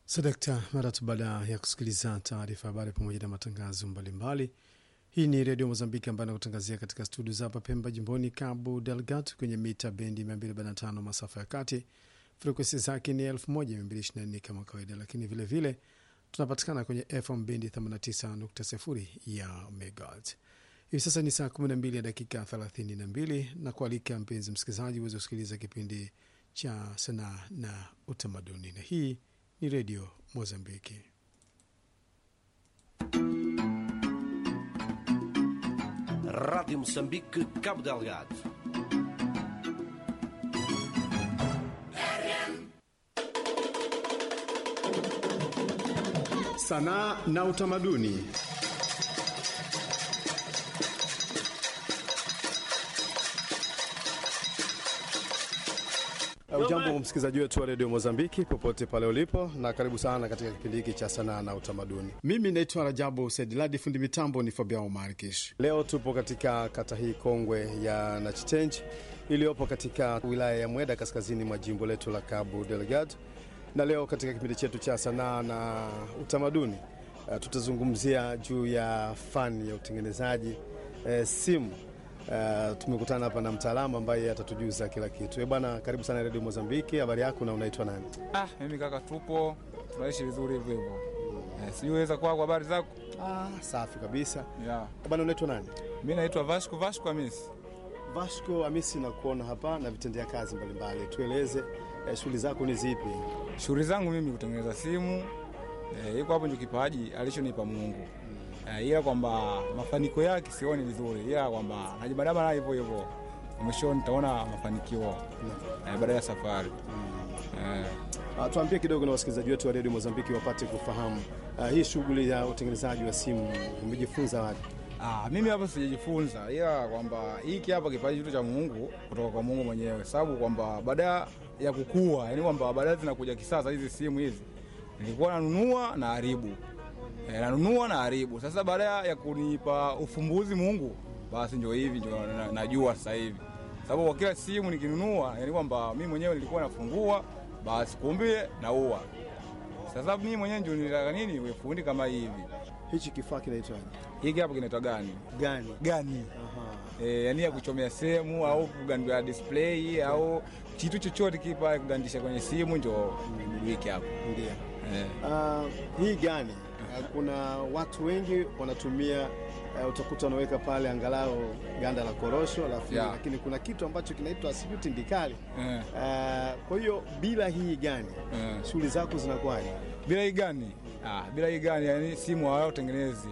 Sadakta, mara tu baada ya kusikiliza taarifa habari pamoja na matangazo mbalimbali. Hii ni redio Mozambiki ambayo anakutangazia katika studio za hapa Pemba, jimboni Cabo Delgado, kwenye mita bendi 245 masafa ya kati. Frekuensi zake ni 1224 kama kawaida, lakini vilevile vile, tunapatikana kwenye FM bendi 89.0 ya megahertz. Hivi sasa ni saa 12 ya dakika 32 na kualika mpenzi msikilizaji uweze kusikiliza kipindi cha sanaa na utamaduni, na hii ni redio Mozambiki. Rádio Moçambique, Cabo Delgado. Sanaa na utamaduni. Ujambo msikilizaji wetu wa redio Mozambiki popote pale ulipo, na karibu sana katika kipindi hiki cha sanaa na utamaduni. Mimi naitwa Rajabu Saidiladi, fundi mitambo ni Fabiao Markish. Leo tupo katika kata hii kongwe ya Nachitenji iliyopo katika wilaya ya Mweda, kaskazini mwa jimbo letu la Cabo Delgado, na leo katika kipindi chetu cha sanaa na utamaduni uh, tutazungumzia juu ya fani ya utengenezaji uh, simu. Uh, tumekutana hapa na mtaalamu ambaye atatujuza kila kitu. Eh bwana, karibu sana Radio Mozambiki. Habari yako na unaitwa nani? Ah, mimi kaka, tupo tunaishi vizuri hivyo hivyo. Eh, siweza kwako, habari zako? Ah, safi kabisa. Yeah. Eh bwana, unaitwa nani? Mimi naitwa Vasco Vasco Hamisi. Vasco Hamisi, na kuona hapa na vitendea kazi mbalimbali. Tueleze eh, shughuli zako ni zipi? Shughuli zangu mimi kutengeneza simu. Eh, iko hapo ndio kipaji alichonipa Mungu. Eh, ila kwamba mafanikio yake sioni vizuri, ila kwamba najibadaba na hivyo hivyo. Mwishoni nitaona mafanikio eh, baada ya safari. Eh, Ah, tuambie kidogo na wasikilizaji wetu wa Radio Mozambiki wapate kufahamu ah, hii shughuli ya utengenezaji wa simu umejifunza wapi? Ah, mimi hapa sijajifunza, ila kwamba hiki hapa kipaji kitu cha Mungu kutoka kwa Mungu mwenyewe, sababu kwamba baada ya kukua, yani kwamba baadaye zinakuja kisasa hizi simu hizi, nilikuwa nanunua na haribu e, nanunua na haribu. Sasa baada ya kunipa ufumbuzi Mungu, basi ndio hivi ndio na- najua sasa hivi, sababu kwa kila simu nikinunua, yani kwamba mimi mwenyewe nilikuwa nafungua, basi kumbe naua. Sasa mimi mwenyewe ndio nilitaka nini, uwe fundi kama hivi. Hichi kifaa kinaitwaje? Hiki hapa kinaitwa gani? Gani? Gani? Aha. e, yani ya kuchomea sehemu au kugandua display au kitu chochote kipa kugandisha kwenye simu njo wiki hapo Ndio. e. Ah, hii gani? Ah, kuna watu wengi wanatumia uh, utakuta wanaweka pale angalau ganda la korosho alafu Yeah. lakini kuna kitu ambacho kinaitwa sijui tindikali. Eh. Ah, kwa hiyo bila hii gani Eh. shughuli zako zinakuwaje? bila hii gani ah, bila hii gani yani simu hawatengenezi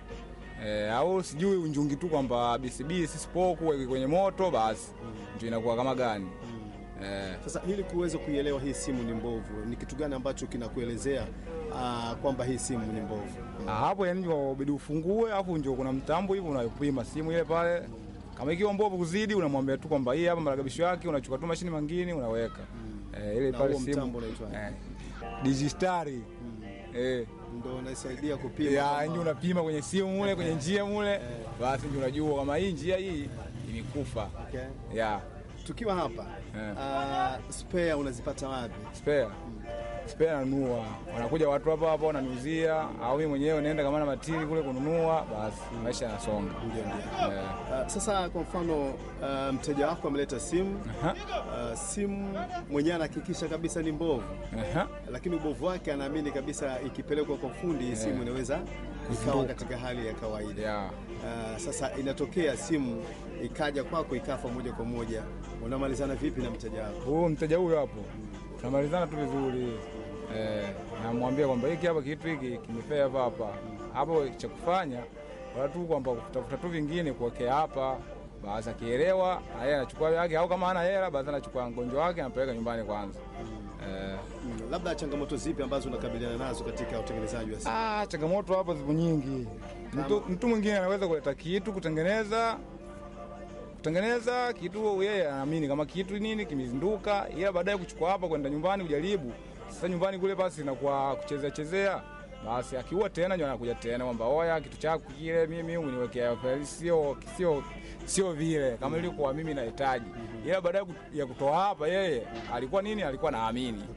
e, au sijui unjungi tu kwamba BCB sisipoku weke kwenye moto basi ndio inakuwa kama gani e, Sasa ili kuweza kuielewa hii simu ni mbovu, ni kitu gani ambacho kinakuelezea ah, kwamba hii simu ni mbovu? Ah, hapo yani ndio ubidi ufungue, alafu ndio kuna mtambo hivi unapima simu ile pale. Kama ikiwa mbovu kuzidi, unamwambia tu kwamba hii hapa marekebisho yake, unachukua tu mashine mangine unaweka eh, ile Na pale huo simu mtambo unaitwa eh, digistari eh, Ndio unasaidia kupima ya kama- ndio unapima kwenye simu mule kwenye njia mule, basi ndio unajua kama hii njia hii imekufa. Okay. Ya Tukiwa hapa Eh. ah, spare unazipata wapi? spare spare nanunua, wanakuja watu hapa hapa wananiuzia, au mimi mwenyewe naenda kama na matini kule kununua, basi maisha yanasonga. Ndio, ndio. Eh, Ah, sasa kwa mfano ah, mteja wako ameleta simu aha, ah, simu mwenyewe anahakikisha kabisa ni mbovu, aha. lakini ubovu wake anaamini kabisa ikipelekwa kwa fundi hii simu inaweza ikawa katika hali ya kawaida. ya Ah, sasa inatokea simu ikaja kwako ikafa moja kwa moja, unamalizana vipi na mteja wako? huyu mteja huyo hapo tunamalizana tu vizuri eh, namwambia kwamba hiki hapa kitu hiki kimefea hapa hapa hapo, cha kufanya wala tu kwamba kutafuta tu vingine kuwekea hapa, basi akielewa yeye anachukua yake, au kama hana hela basi anachukua mgonjwa wake anapeleka nyumbani kwanza. Eh, Mm, labda changamoto zipi ambazo unakabiliana nazo katika utengenezaji wa simu? ah, changamoto hapa zipo nyingi. Mtu, mtu mwingine anaweza kuleta kitu kutengeneza kutengeneza kitu, yeye anaamini kama kitu nini kimezinduka, ila baadaye kuchukua hapa kwenda nyumbani kujaribu. Sasa nyumbani kule basi inakuwa kuchezea chezea, basi akiua tena ndio anakuja tena kwamba oya, kitu chako kile mimi uniwekea sio sio sio vile kama ilikuwa mimi nahitaji, ila baadaye ya kutoa hapa, yeye alikuwa nini, alikuwa naamini